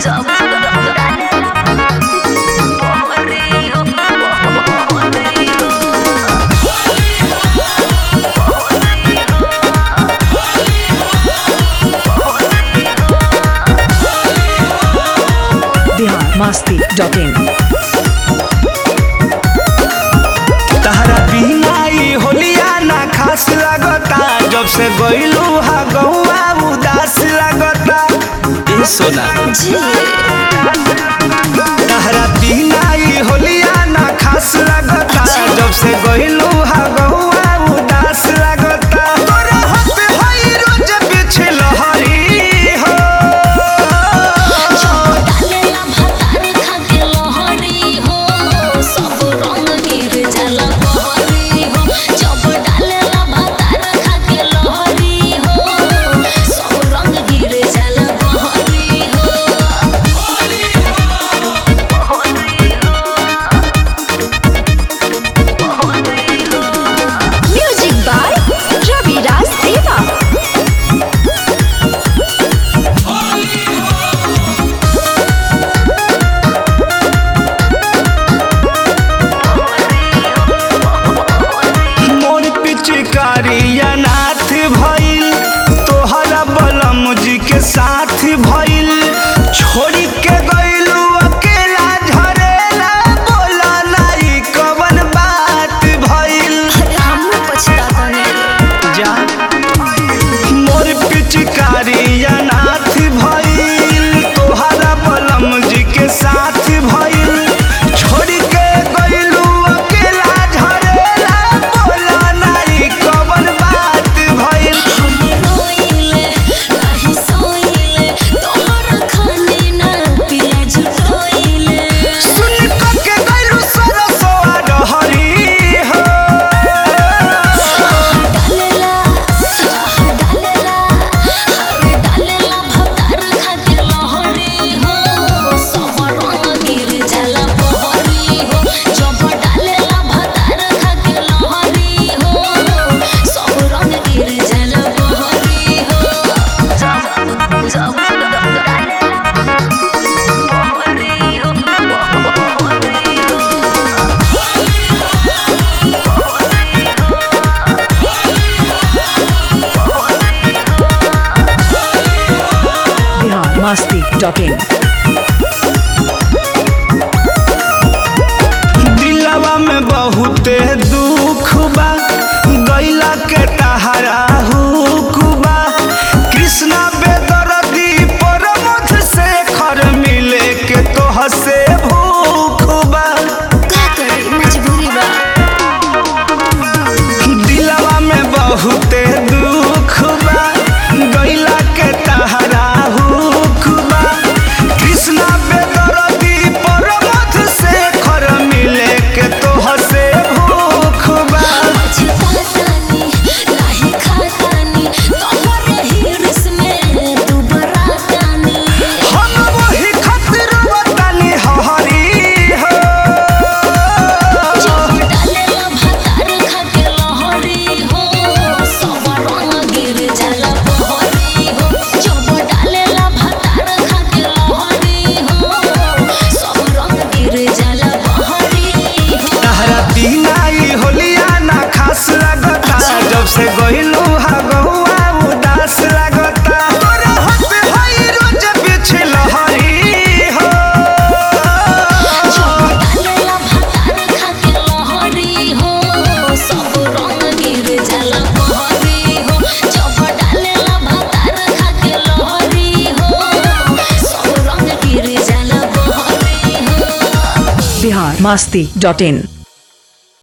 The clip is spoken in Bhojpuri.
बिहार मस्ती डॉट इन तहरा बिना ई होलिया ना खास लागता जब से गइलू हा गौआ उदास लागता ए सोना तहरा बिना ई होलिया ना खास लागता जब से गइलू हा गौआ उदास लागता तोरा हाथ हई रोज पीछे लहरी हो म्यूजिक बाय रविराज देवा मोर पिचकारी अनाथ भइल तोहरा बलम जी के साथ भइल छोड़ी के गइलू अकेला झरेला बोला नाई कवन बात भइल जा मोर पिचकारी अनाथ भइल तोहरा बलम जी के साथ भइल छोड़ी के गइलू अकेला झरेला बोला नाई कवन बात भइल सुन क के गइलू सरसोआ डहरी हो बिहार मस्ती डॉट इन दिलवा में बहुते दुख बा गैला के तहरा हुक बा कृष्णा बेदरदी परमथ से खर मिले के तोह से भूख बा दिलवा में बहुते दुख बा गैला के तहरा हुक बा कृष्णा बेदरदी परमथ से खर मिले के तोह से भूख बा हम वही खातिर बतानी हरी हो तहरा बिना ई होलिया ना खास लागता जब से गइलू हा गहुआ उदास लागता तोरा हाथ हई रोज पीछे लहरी हो बिहार मस्ती डॉट इन